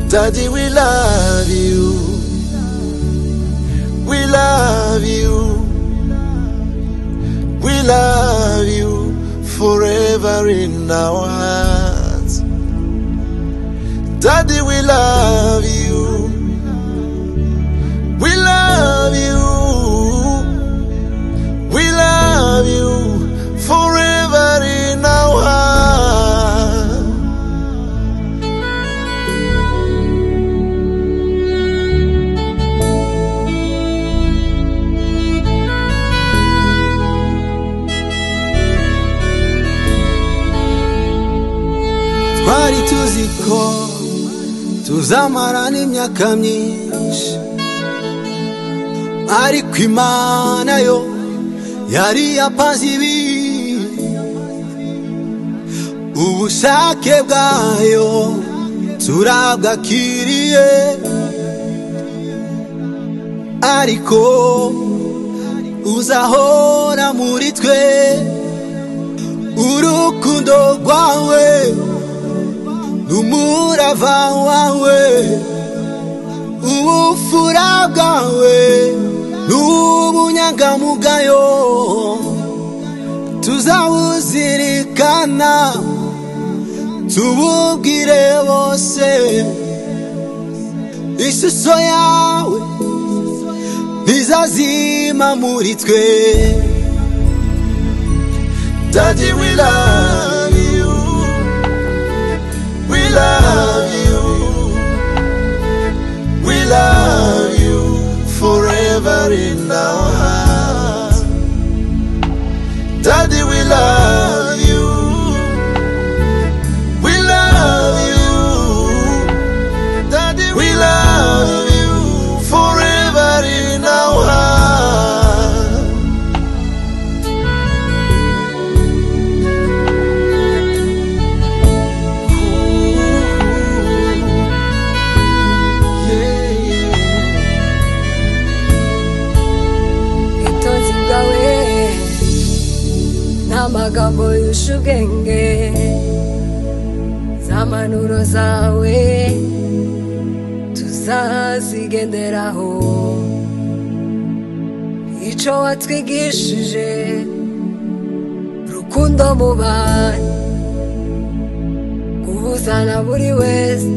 Daddy, we love you. We love you. We love you forever in our hearts. Daddy, we love you. We love you. We love you forever in our hearts. twari tuzi ko tuzamarana imyaka myinshi ariko imana yo yari yapaze ibi ubushake bwayo turabwakiriye ariko uzahora muri twe urukundo rwawe n'umurava wawe ubufura bwawe n'ubunyangamugayo tuzawuzirikana tububwire bose ishusho yawe ntizazima muri twe Daddy, we love you. We love you. We love you forever in our hearts. Daddy, we love you. We love you. Daddy, we love you forever in our hearts. ubutunzi bwawe ni amagambo yuje ubwenge za manuro zawe tuzazigenderaho icyo watwigishije rukundo mu bantu guhuzana buri wese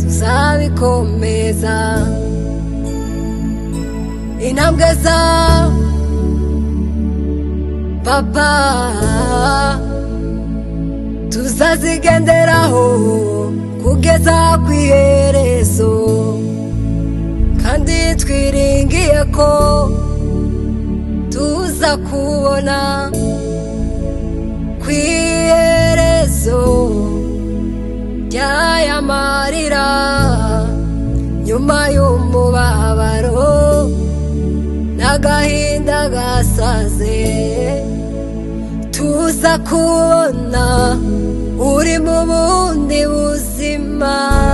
tuzabikomeza intambwe zawe papa tuzazigenderaho kugeza ku iherezo kandi twiringiye ko tuza kubona ku iherezo ry'aya marira nyuma y'umubabaro n'agahinda gasaze tuza kubona uri mu bundi buzima